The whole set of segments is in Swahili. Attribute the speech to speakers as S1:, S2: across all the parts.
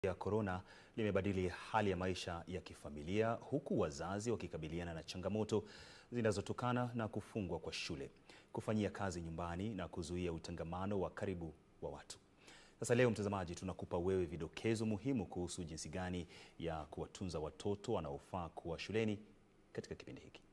S1: ya korona limebadili hali ya maisha ya kifamilia huku wazazi wakikabiliana na changamoto zinazotokana na kufungwa kwa shule, kufanyia kazi nyumbani na kuzuia utangamano wa karibu wa watu. Sasa leo, mtazamaji, tunakupa wewe vidokezo muhimu kuhusu jinsi gani ya kuwatunza watoto wanaofaa kuwa shuleni katika kipindi hiki.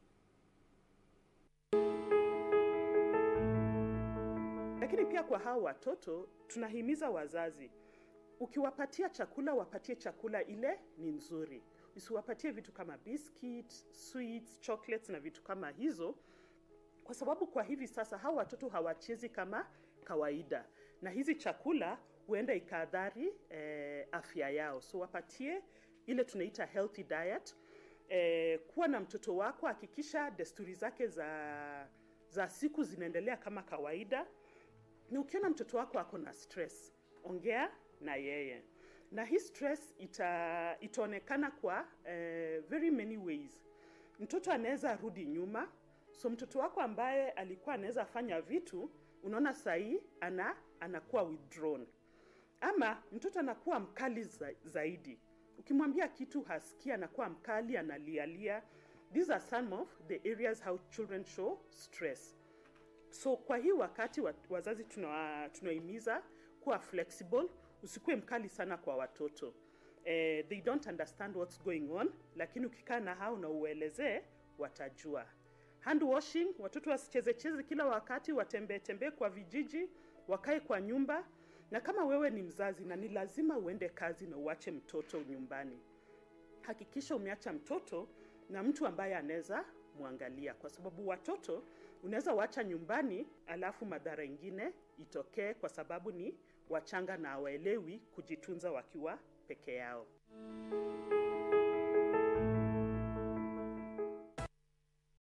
S2: Lakini pia kwa hao watoto tunahimiza wazazi, ukiwapatia chakula wapatie chakula ile ni nzuri, usiwapatie vitu kama biscuit, sweets, chocolates na vitu kama hizo, kwa sababu kwa hivi sasa hao watoto hawachezi kama kawaida, na hizi chakula huenda ikaadhari eh, afya yao. So wapatie ile tunaita healthy diet. Eh, kuwa na mtoto wako, hakikisha desturi zake za za siku zinaendelea kama kawaida na ukiona mtoto wako ako na stress, ongea na yeye, na hii stress ita, itaonekana kwa uh, very many ways. Mtoto anaweza rudi nyuma, so mtoto wako ambaye alikuwa anaweza fanya vitu, unaona sahii ana anakuwa withdrawn, ama mtoto anakuwa mkali za, zaidi. Ukimwambia kitu hasikii, anakuwa mkali, analialia. These are some of the areas how children show stress. So kwa hii wakati wa- wazazi tuna- tunahimiza kuwa flexible, usikuwe mkali sana kwa watoto eh, they don't understand what's going on, lakini ukikaa na hao na uelezee watajua. Hand washing, watoto wasichezecheze kila wakati, watembee tembee kwa vijiji, wakae kwa nyumba. Na kama wewe ni mzazi na ni lazima uende kazi na uache mtoto nyumbani, hakikisha umeacha mtoto na mtu ambaye anaweza mwangalia, kwa sababu watoto unaweza waacha nyumbani, alafu madhara ingine itokee, kwa sababu ni wachanga na hawaelewi kujitunza wakiwa peke yao.